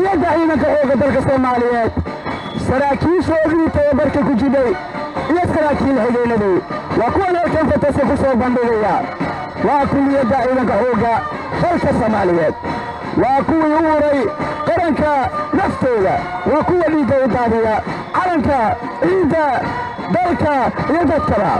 kuliyadda ciidanka xoogga dalka soomaaliyeed saraakiishoodii tababarka ku jiday iyo saraakiil xigeenadii waa kuwan halkan fatase ku soo bandhigaya waa kuliyadda ciidanka xoogga dalka soomaaliyeed waa kuwii u uray qaranka naftooda waa kuwa dhiigga u daadiya calanka ciidda dalka iyo dadkaba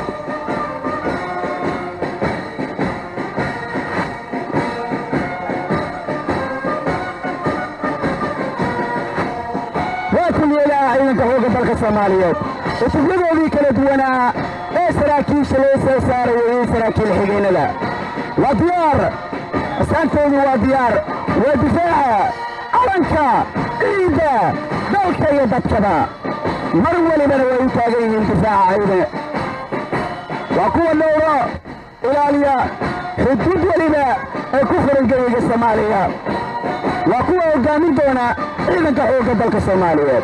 waa kuliyadaha ciidanka xoogga dalka soomaaliyeed cutubyadoodii kala duwanaa ee saraakiisha loo soo saaraya iyo saraakiil xigeenada waa diyaar asaantoodu waa diyaar waa difaaca calanka ciidda dalka iyo dadkaba mar welibana way u taagan yihiin difaaca ciidan waa kuwa dhowro ilaaliya xuduud weliba ee ku furan geyiga soomaaliya waa kuwa hoggaamin doona ciidanka xoogga dalka soomaaliyeed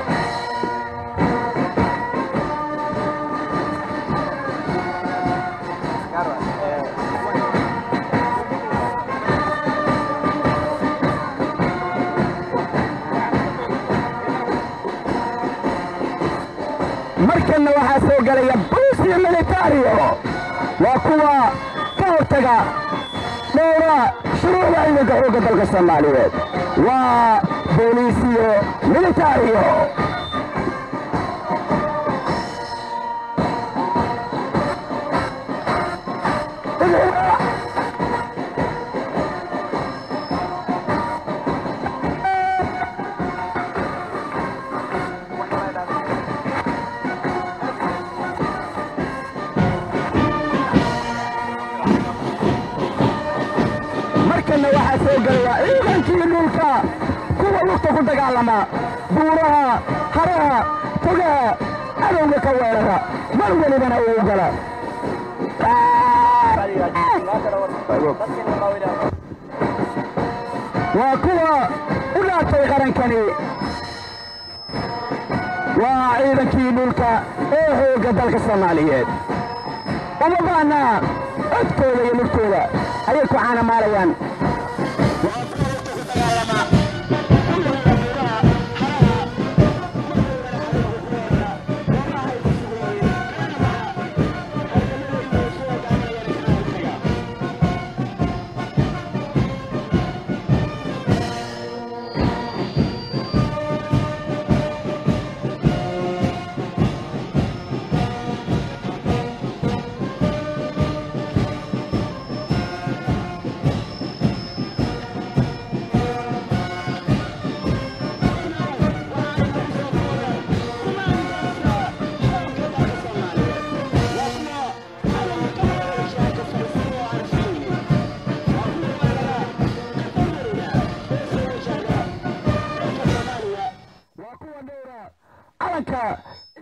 markanna waxaa soo gelaya buusiyo militario waa kuwa ka hortaga dhowra shuruucda ciidanka xoogga dalka soomaaliyeed waa booliisiyo militario markanna waxaa soo gelaya ciidankii dhulka kuwa lugta ku dagaalama buuraha haraha togaha cadowga ka weerara mar welibana uu gala waa kuwa u dhaatay qarankani waa ciidankii dhulka ee xoogga dalka soomaaliyeed uma baana codkooda iyo lugtooda ayay ku caanamaalayaan waa kuwa dhowra calanka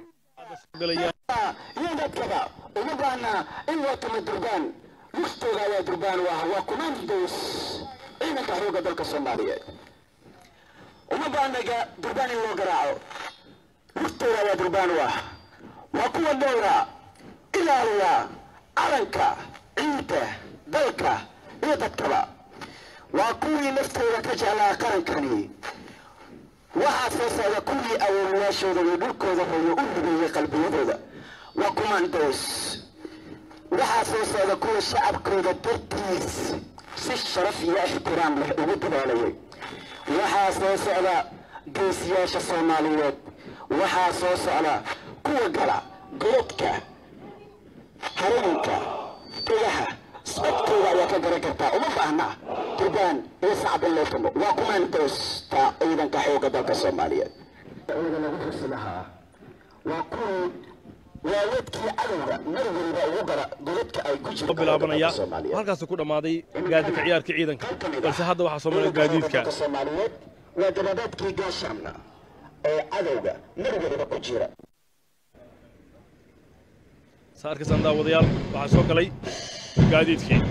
iyo dadkaba uma baana in loo tamo durbaan lugtooda ayaa durbaan u ah waa commandos ciidanka xoogga dalka soomaaliyeed uma baana ga- durbaan in loo garaaco lugtooda ayaa durbaan u ah waa kuwa dhowra ilaaliya calanka ciidda dalka iyo dadkaba waa kuwii naftooda ka jeclaa qarankani waxaa soo socda kuwii awoolayaashooda iyo dhulkooda hooyo u ribeeyey qalbiyadooda waa commandos waxaa soo socda kuwa shacabkooda dartiis si sharaf iyo ixtiraam leh ugu dadaalayay waxaa soo socda geesiyaasha soomaaliyeed waxaa soo socda kuwa gala godadka harooyinka degaha socodkooda ayaa ka garan kartaa uma baahna durbaan iyo sacab in loo tumo waa commandosta ciidanka xoogga dalka soomaaliyeed ciida lagu xusi lahaa waa kuwii waaweedkii cadowga mar weliba ugu gara godadka ay ku soo bilaabanaya halkaasuu ku dhammaaday gaadidka ciyaarka ciidanka balse hadda waxaa soo maray gaadiidka soomaaliyeed waa gababaadkii gaashaamna ee cadowga mar weliba ku jira saa arkaysaan daawadayaal waxaa soo galay gaadiidkii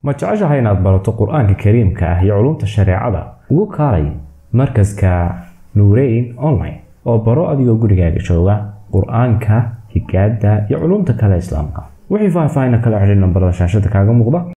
ma jeceshahay inaad barato qur-aanka kariimka ah iyo culumta shareecada ugu kaalay markaska nuureyn online oo baro adigoo gurigaaga jooga qur-aanka higaada iyo culumta kale islaamka wixii faahfaahin kala xidhiir nambarada shaashada kaaga muuqda